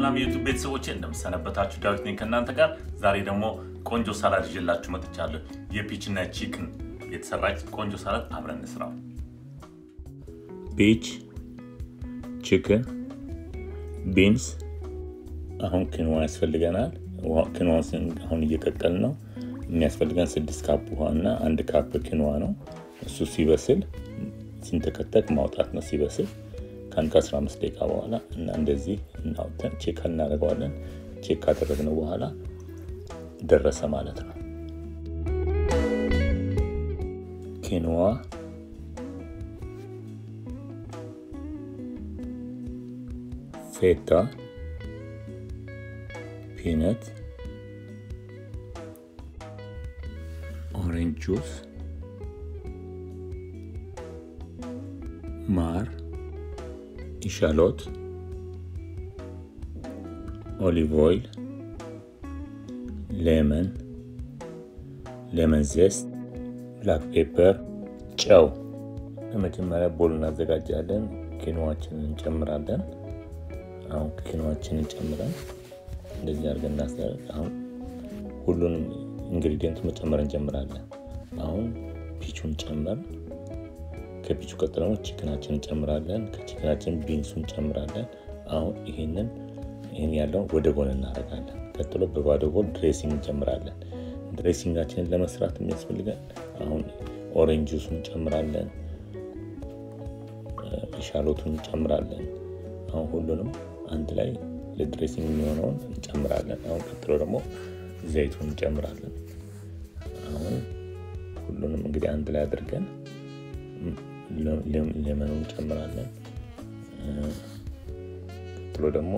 ሰላም የዩቱብ ቤተሰቦቼ እንደምሰነበታችሁ፣ ዳዊት ነኝ ከእናንተ ጋር። ዛሬ ደግሞ ቆንጆ ሳላድ ይዤላችሁ መጥቻለሁ። የፒችና ቺክን የተሰራች ቆንጆ ሳላድ አብረን እንስራው። ፒች፣ ቺክን፣ ቢንስ፣ አሁን ኪንዋ ያስፈልገናል። ኪንዋ አሁን እየቀቀል ነው። የሚያስፈልገን ስድስት ካፕ ውሃ እና አንድ ካፕ ኪንዋ ነው። እሱ ሲበስል ሲንተከተክ ማውጣት ነው ሲበስል ከአንድ ከ15 ደቂቃ በኋላ እና እንደዚህ እናውተን ቼክ እናደርገዋለን። ቼክ ካደረግነው በኋላ ደረሰ ማለት ነው። ኪንዋ፣ ፌታ፣ ፒነት፣ ኦሬንጅ ጁስ፣ ማር ኢሻሎት፣ ኦሊቭ ኦይል፣ ሌመን፣ ሌመን ዜስት፣ ብላክ ፔፐር፣ ጨው። በመጀመሪያ ቦል እናዘጋጃለን። ኪኖዋችንን እንጨምራለን። አሁን ኪኖዋችንን ጨምረን እንደዚህ አድርገን እናስተላል። አሁን ሁሉንም ኢንግሪዲየንት መጨመር እንጀምራለን። አሁን ፒቹን ጨመር ከፒቹ ቀጥሎ ደግሞ ቺክናችን እንጨምራለን። ከቺክናችን ቢንሱን እንጨምራለን። አሁን ይሄንን ይህን ያለውን ወደ ጎን እናደርጋለን። ቀጥሎ በባዶ ጎን ድሬሲንግ እንጨምራለን። ድሬሲንጋችንን ለመስራት የሚያስፈልገን አሁን ኦሬንጅ ጁሱን እንጨምራለን፣ ሻሎቱን እንጨምራለን። አሁን ሁሉንም አንድ ላይ ለድሬሲንግ የሚሆነውን እንጨምራለን። አሁን ቀጥሎ ደግሞ ዘይቱን እንጨምራለን። አሁን ሁሉንም እንግዲህ አንድ ላይ አድርገን ሌመኑን እንጨምራለን። ቀጥሎ ደግሞ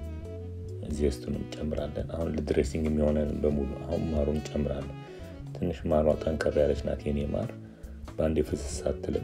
ዜስቱን እንጨምራለን። አሁን ለድሬሲንግ የሚሆነን በሙሉ አሁን ማሩን እንጨምራለን። ትንሽ ማሯ ጠንከር ያለች ናት የኔ ማር፣ በአንዴ ፍስስ አትልም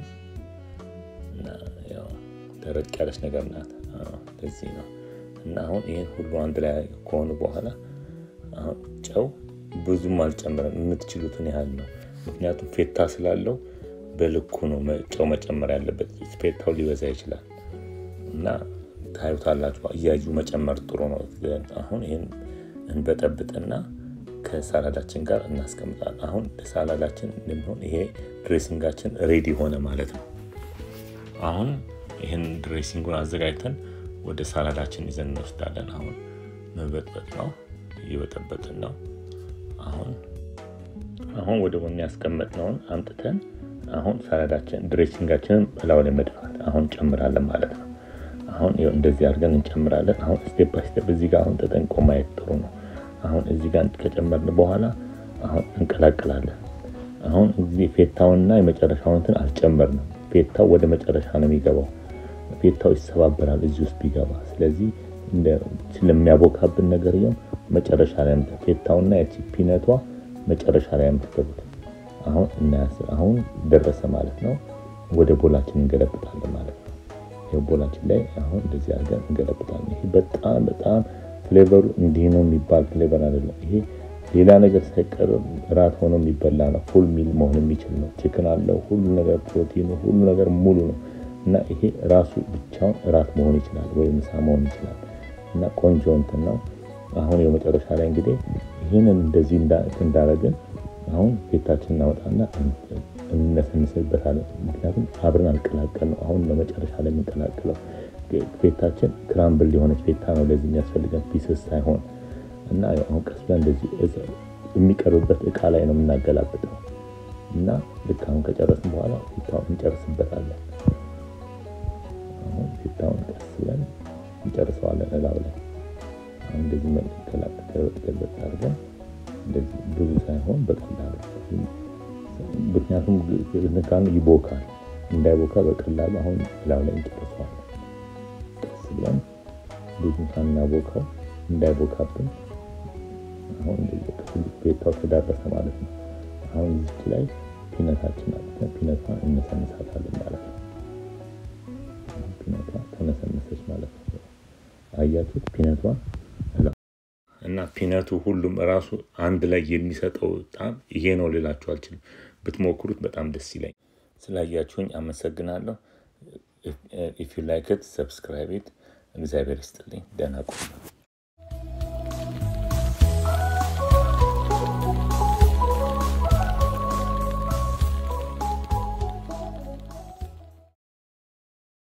እና ያው ደረቅ ያለች ነገር ናት። ለዚህ ነው እና አሁን ይህን ሁሉ አንድ ላይ ከሆኑ በኋላ አሁን ጨው ብዙም አልጨምረም፣ የምትችሉትን ያህል ነው። ምክንያቱም ፌታ ስላለው በልኩ ነው ጨው መጨመር ያለበት። ፌታው ሊበዛ ይችላል እና ታዩታላችሁ። እያዩ መጨመር ጥሩ ነው። አሁን ይህን እንበጠብጥና ከሳላዳችን ጋር እናስቀምጣለን። አሁን ለሳላዳችን እንደሚሆን ይሄ ድሬሲንጋችን ሬዲ ሆነ ማለት ነው። አሁን ይህን ድሬሲንጉን አዘጋጅተን ወደ ሳላዳችን ይዘን እንወስዳለን። አሁን መበጥበጥ ነው፣ እየበጠበጥን ነው። አሁን አሁን ወደ ጎን ያስቀመጥነውን አምጥተን አሁን ሳላዳችን ድሬሲንጋችንን በላዩ ላይ መድፋት አሁን እንጨምራለን ማለት ነው። አሁን እንደዚህ አድርገን እንጨምራለን። አሁን ስቴፕ ባይ ስቴፕ እዚህ ጋር አሁን ተጠንቆ ማየት ጥሩ ነው። አሁን እዚህ ጋር ከጨመርን በኋላ አሁን እንቀላቅላለን። አሁን እዚህ ፌታውንና የመጨረሻውን እንትን አልጨመርንም። ፌታው ወደ መጨረሻ ነው የሚገባው። ፌታው ይሰባበራል እዚህ ውስጥ ቢገባ። ስለዚህ ስለሚያቦካብን ነገር መጨረሻ ላይ ፌታውና ያቺ ፒነቷ መጨረሻ ላይ የምትገቡት አሁን እናያስ አሁን ደረሰ ማለት ነው። ወደ ቦላችን እንገለብጣለን ማለት ነው። ይሄ ቦላችን ላይ አሁን እንደዚህ አድርገን እንገለብጣለን። ይሄ በጣም በጣም ፍሌቨሩ እንዲህ ነው የሚባል ፍሌቨር አይደለም። ይሄ ሌላ ነገር ሳይቀርብ እራት ሆኖ የሚበላ ነው። ፉል ሚል መሆን የሚችል ነው። ቺክን አለው፣ ሁሉ ነገር ፕሮቲኑ፣ ሁሉ ነገር ሙሉ ነው እና ይሄ ራሱ ብቻውን እራት መሆን ይችላል ወይ ምሳ መሆን ይችላል እና ቆንጆ እንትን ነው። አሁን የመጨረሻ ላይ እንግዲህ ይህንን እንደዚህ እንዳደረግን አሁን ፌታችን እናወጣና እንነሰንስበታለን። ምክንያቱም አብረን አልቀላቀል ነው። አሁን ለመጨረሻ ላይ የምንቀላቅለው ፌታችን ክራምብል የሆነች ፌታ ነው ለዚህ የሚያስፈልገን ፒስስ ሳይሆን እና አሁን ቀስ ብለን እንደዚህ የሚቀርብበት እቃ ላይ ነው የምናገላብጠው እና ልክ አሁን ከጨረስን በኋላ ፌታውን እንጨርስበታለን። አሁን ፌታውን ቀስ ብለን እንጨርሰዋለን እላው ላይ አሁን እንደዚህ ገልበጥ አድርገን እንደዚህ ብዙ ሳይሆን በቀላሉ ምክንያቱም ንካኑ ይቦካል። እንዳይቦካ በቀላሉ አሁን ላው ላይ እንጨርሰዋለን። ቀስ ብለን ብዙ ሳናቦካው እንዳይቦካብን አሁን ቤታው ተዳረሰ ማለት ነው። አሁን እዚች ላይ ፒነታችን አለ። ፒነቷን እነሰንሳታለን ማለት ነው። ፒነቷ ተነሰነሰች ማለት ነው። አያችሁት ፒነቷን እና ፒነቱ ሁሉም ራሱ አንድ ላይ የሚሰጠው ጣም ይሄ ነው ልላችሁ አልችልም። ብትሞክሩት በጣም ደስ ይለኝ። ስላያችሁኝ አመሰግናለሁ። ኢፍ ዩ ላይክ ኢት ሰብስክራይብ ኢት። እግዚአብሔር ይስጥልኝ። ደህና ቆዩ።